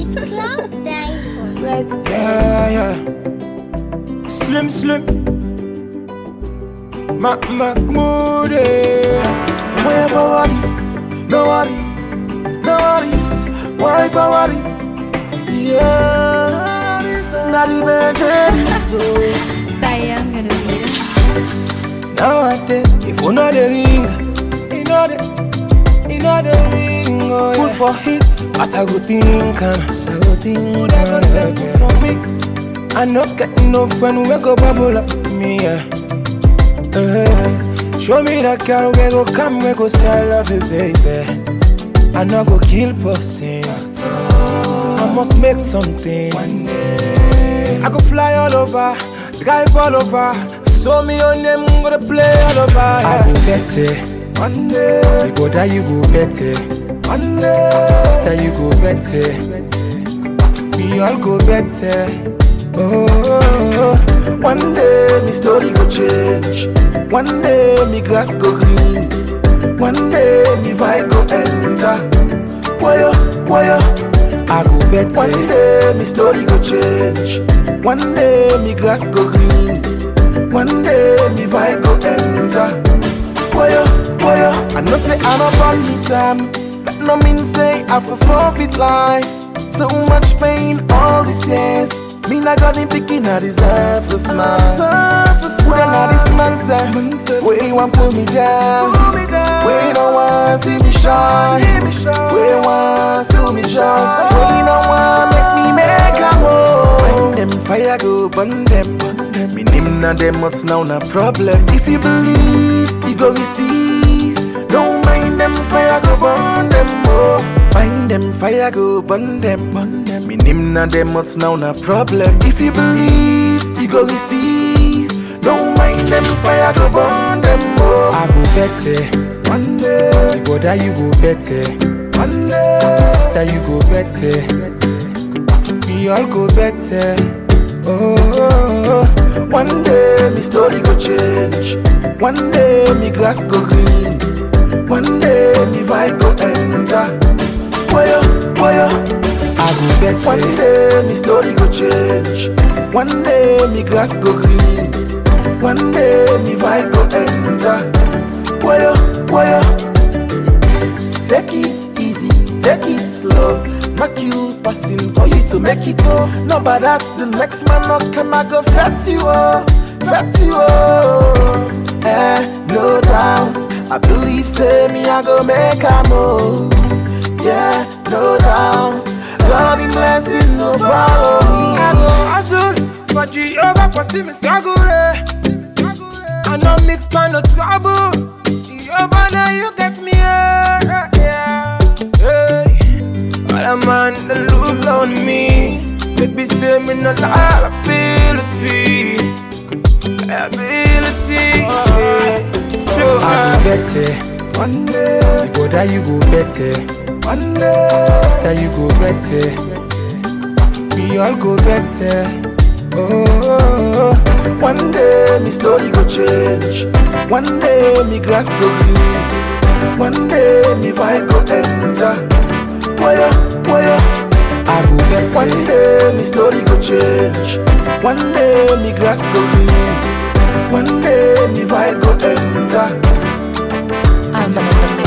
It's Cloud Diamond. Let's Yeah, yeah. Slim, slim. Mac Mahmood. Wherever worry, no worry, no worries. Why for worry? Yeah, this not even so. Diane gonna be there. Nowadays, if you know the ring, you know the, you know the ring. Oh, yeah. for hit, as I go think, and as I go think, would I go say good for me? I not get no friend we go bubble up me. Yeah. Eh, show me that girl we go come, we go say I love you, baby. I not go kill person. I must make something. One day. I go fly all over, drive all over. Show me your name, I'm gonna play all over. I go get it. One day. The brother, you go get it. One day. Sister, you go get it. We all go better. Oh, oh, oh. One day me story go change. One day me grass go green. One day me vibe go enter. Wire, wire. I go One better. day me story go change. One day me grass go green. One day me vibe go enter. Wire, wire. I know say I'm up on me time, but no mean say I for forfeit life. So much pain all these years. Me not got him picking, I deserve a smile. Who then now this man say, where he want pull me down, where he don't want see me shine, where he want steal me joy, where he don't want make me make a move. When them fire go burn them, me name na them what's now na problem. If you believe, you go receive. Don't mind them fire go burn them, oh. Mind them fire go burn them, burn them. Me name na them what's now na problem. If you believe, you go receive. Don't mind them fire go burn them, oh. I go better. One day, The brother, you go better. one day. Sister, you go better. We all go better. Oh, oh, oh. One day me story go change. One day me grass go green. One day me vibe go enter. Wire, wire. I go One better. day me story go change. One day me grass go green. One day me vibe go enter. Wire, wire. Take it easy, take it slow. Make you passing for you to make it oh. No, but that's the next man not come I go fat you oh, fat you oh. Eh, no doubt. I believe say me I go make a move. Yeah, no doubt. God in blessing no follow me. I go hustle for Jehovah for see me struggle. eh. I no mix pan no trouble. Jehovah now you get me. Yeah, yeah. Hey, all a man that look on me. Baby say me no liability. Ability. Yeah. Slow I go better. One day, The brother you go better. one day. Sister, you go better. We all go better. Oh, oh, oh. One day me story go change. One day me grass go green. One day me vibe go enter. Wire, wire. I go better. One day me story go change. One day me grass go green. One day me vibe go enter. I'm the